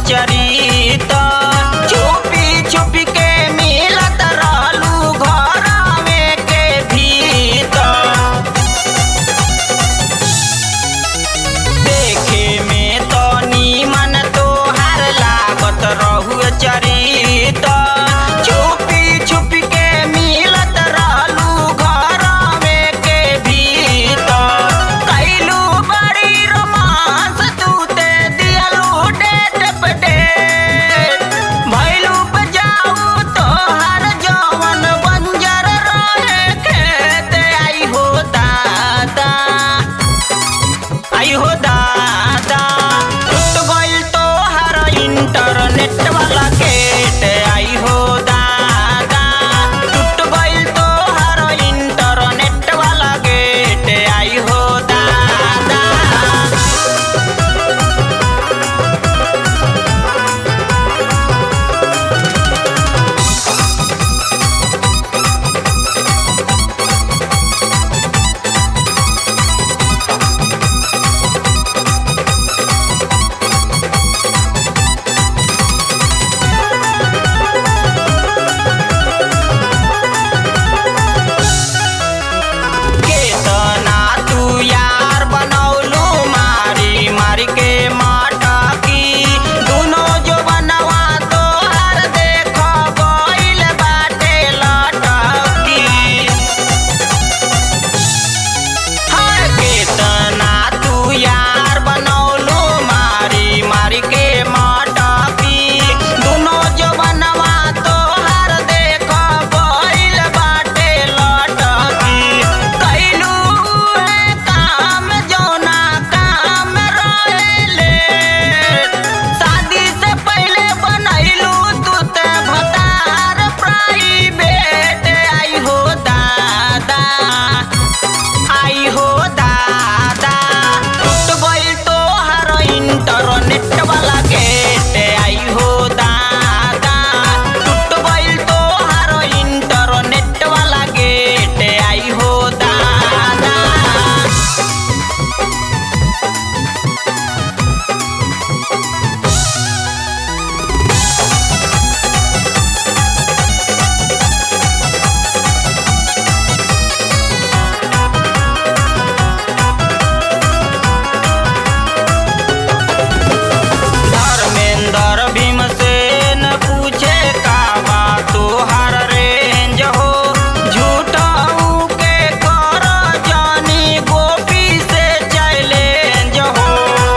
चरित छुपी छुपी के मिलत रहलू घरवे के भीतर देखे में तो नीमन तोहार लागत रहुए चरित छुपी छुपी के मिलत रहलू घरवे के भीतर कैलू बड़ी रोमांस तू ते दियलू डेट पे डेट भैलू पे जाऊ तोहार जवन बंजर रहे खेत आई हो दादा आई हो दादा टूट गइल तोहार इंटरनेट वाला गेट आई हो दादा टूट गइल तोहार इंटरनेट वाला गेट आई हो दादा केतना तू यार बनौलू मारी मारी के माटकी दुनो जो बनवा तोहर देख गइल बाटे लटकी हर केतना तू यार बनौलू मारी मारी के माटकी दुनो जो बनवा तोहर देख गइल बाटे लटकी कैलू है काम जौना काम रहेले शादी से पहले बनैलू तू ते भतार प्राइवेट आई हो दादा आई हो दादा टूट गइल तोहार इंटरनेट वाला गेट आई हो दादा टूट गइल तोहार इंटरनेट वाला गेट आई हो दादा धर्मेंद्र भीमसेन पूछे का बा तोहार रेंज हो झूठाऊ के कर जानी गोपी से चैलेंज हो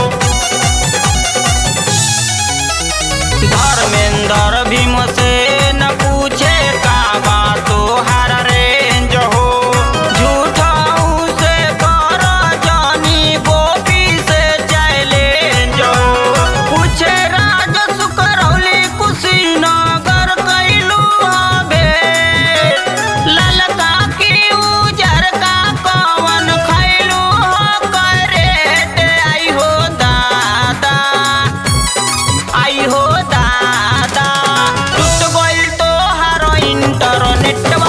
धर्मेंद्र भीमसेन पूछे का बा तोहार रेंज हो झूठाऊ से कर जानी गोपी से चैलेंज हो पूछे राजसु करौली कुशीनगर कैलू हबे ललका की उजर का कवन खैलू हो करेट आई हो दादा आई हो दादा टूट गइल तोहार इंटरनेट